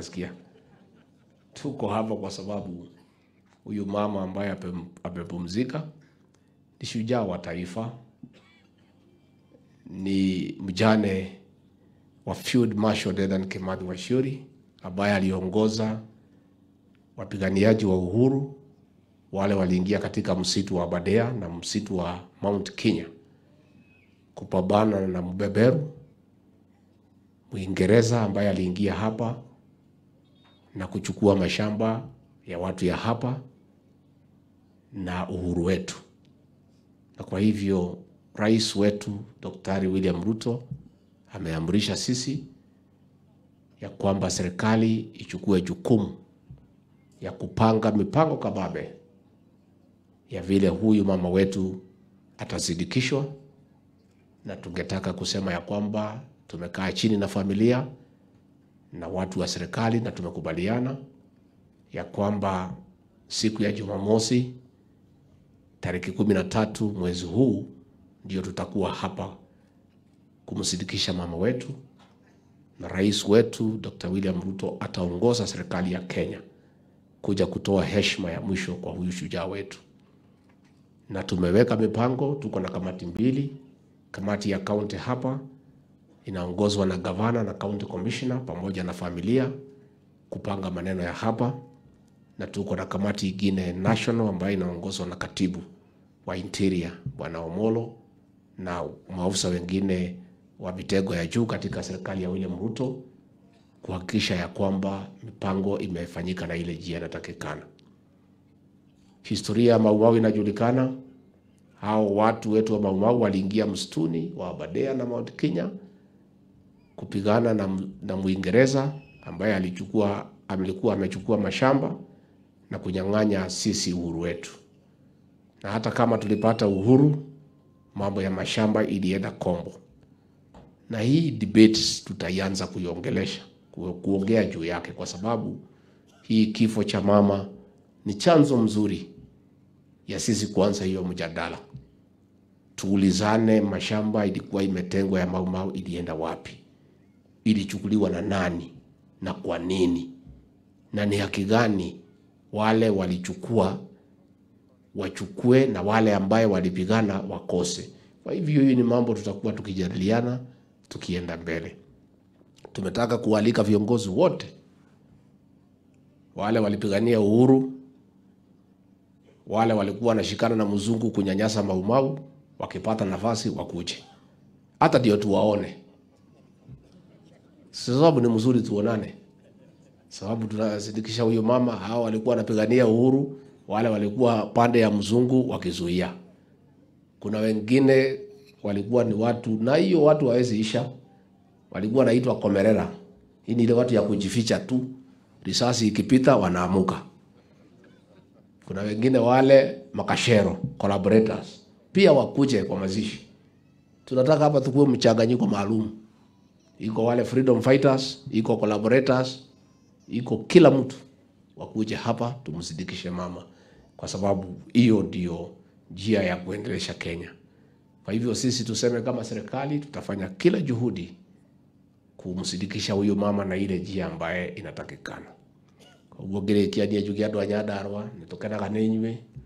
nasikia. Tuko hapa kwa sababu huyu mama ambaye ape- amepumzika ni shujaa wa taifa, ni mjane wa Field Marshal Dedan Kimathi Waciuri ambaye aliongoza wapiganiaji wa uhuru wale waliingia katika msitu wa Aberdare na msitu wa Mount Kenya kupambana na mbeberu Mwingereza ambaye aliingia hapa na kuchukua mashamba ya watu ya hapa na uhuru wetu. Na kwa hivyo rais wetu Daktari William Ruto ameamrisha sisi ya kwamba serikali ichukue jukumu ya kupanga mipango kababe ya vile huyu mama wetu atazidikishwa, na tungetaka kusema ya kwamba tumekaa chini na familia na watu wa serikali na tumekubaliana ya kwamba siku ya Jumamosi tariki kumi na tatu mwezi huu ndio tutakuwa hapa kumsindikisha mama wetu, na rais wetu Dr. William Ruto ataongoza serikali ya Kenya kuja kutoa heshima ya mwisho kwa huyu shujaa wetu, na tumeweka mipango. Tuko na kamati mbili. Kamati ya kaunti hapa inaongozwa na gavana na county commissioner pamoja na familia kupanga maneno ya hapa, na tuko na kamati ingine national ambayo inaongozwa na katibu wa interior bwana Omolo na maafisa wengine wa vitengo ya juu katika serikali ya William Ruto kuhakikisha ya kwamba mipango imefanyika na ile njia inatakikana. Historia ya Maumau inajulikana. Hao watu wetu wa Maumau waliingia msituni wa Aberdare na Mount Kenya kupigana na, na Mwingereza ambaye alichukua alikuwa amechukua mashamba na kunyang'anya sisi uhuru wetu, na hata kama tulipata uhuru, mambo ya mashamba ilienda kombo, na hii debate tutaianza kuiongelesha ku- kuongea juu yake, kwa sababu hii kifo cha mama ni chanzo mzuri ya sisi kuanza hiyo mjadala. Tuulizane, mashamba ilikuwa imetengwa ya Maumau ilienda wapi? Ilichukuliwa na nani na kwa nini? Na ni haki gani wale walichukua wachukue na wale ambaye walipigana wakose? Kwa hivyo hii ni mambo tutakuwa tukijadiliana tukienda mbele. Tumetaka kualika viongozi wote wale walipigania uhuru, wale walikuwa wanashikana na mzungu kunyanyasa Maumau, wakipata nafasi wakuje, hata ndio tuwaone, sababu ni mzuri tuonane, sababu tunasindikisha huyu mama. Hao walikuwa wanapigania uhuru, wale walikuwa pande ya mzungu wakizuia. Kuna wengine walikuwa ni watu, na hiyo watu hawezi isha, walikuwa wanaitwa komerera. Hii ni ile watu ya kujificha tu, risasi ikipita wanaamuka. Kuna wengine wale makashero collaborators pia wakuje kwa mazishi. Tunataka hapa tukuwe mchanganyiko maalum, iko wale freedom fighters, iko collaborators, iko kila mtu wakuje hapa tumsidikishe mama, kwa sababu hiyo ndio njia ya kuendelesha Kenya. Kwa hivyo sisi tuseme kama serikali tutafanya kila juhudi kumsidikisha huyu mama na ile njia ambaye inatakikana koguo ngĩrĩkia niĩ njuge andũ a Nyandarua nĩ tũkenaga nĩ inyuĩ